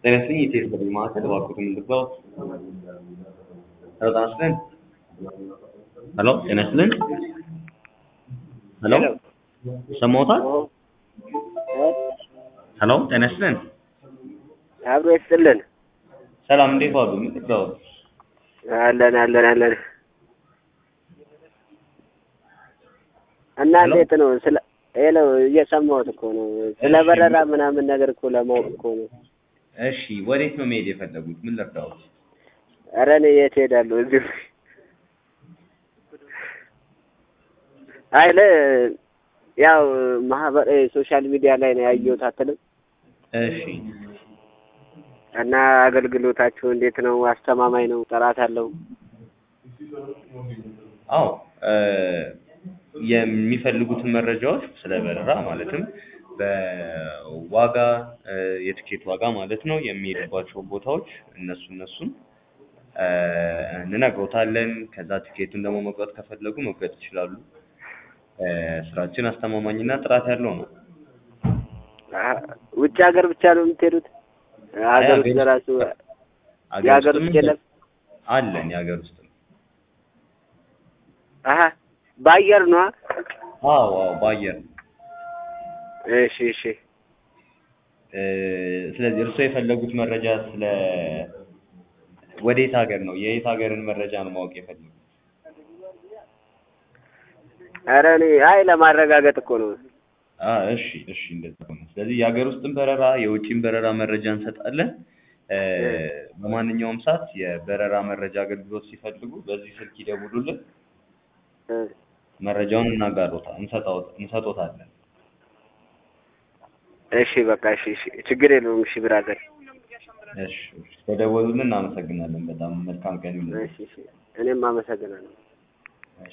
ጤና ይስጥልኝ የኢትዮ ቴሌ ማዕከል እባክዎትን ምንድነው? ሄሎ ጤና ይስጥልን ሄሎ ጤና ይስጥልን ሄሎ ይሰማዎታል? ሄሎ ጤና ይስጥልን አብሮ ይስጥልን። ሰላም እንዴት ዋሉ? ምንድነው? አለን አለን አለን። እና ሄሎ? እንዴት ነው? ስለ ሄሎ እየሰማሁት እኮ ነው። ስለ እሺ። በረራ ምናምን ነገር እኮ ለማወቅ እኮ ነው። እሺ ወዴት ነው መሄድ የፈለጉት? ምን ልርዳዎት? ኧረ እኔ የት ሄዳለሁ? እዚሁ አይለ ያው ማህበር ሶሻል ሚዲያ ላይ ነው ያየሁት አትልም? እሺ እና አገልግሎታችሁ እንዴት ነው? አስተማማኝ ነው? ጥራት አለው? አዎ እ የሚፈልጉትን መረጃዎች ስለ በረራ ማለትም በዋጋ እ የትኬት ዋጋ ማለት ነው የሚሄዱባቸው ቦታዎች እነሱ እነሱን እ እንነግሮታለን። ከዛ ትኬቱን ደግሞ መቁረጥ ከፈለጉ መቁረጥ ይችላሉ። እ ስራችን አስተማማኝና ጥራት ያለው ነው። አሀ፣ ውጭ ሀገር ብቻ ነው የምትሄዱት? ሀገር ውስጥ ለራሱ አገር የሀገር ውስጥም ውስጥ የለም? አለን የሀገር ውስጥም አሀ በአየር ነዋ። አዎ አዎ በአየር ነው። እሺ እሺ እ ስለዚህ እርስዎ የፈለጉት መረጃ ስለ ወዴት ሀገር ነው? የየት ሀገርን መረጃ ነው ማወቅ የፈለጉት? ኧረ እኔ አይ ለማረጋገጥ እኮ ነው። አ እሺ እሺ እንደዛ ነው። ስለዚህ የሀገር ውስጥም በረራ የውጭም በረራ መረጃ እንሰጣለን። እ በማንኛውም ሰዓት የበረራ መረጃ አገልግሎት ሲፈልጉ በዚህ ስልክ ይደውሉልን። እ መረጃውን እናጋሮታ እንሰጣዎት እንሰጦታለን። እሺ በቃ እሺ እሺ ችግር የለውም። እሺ ብራዘር እሺ እሺ ስለደወሉልን እናመሰግናለን። በጣም መልካም ቀን ይሁንልዎት። እሺ እሺ እኔም አመሰግናለሁ።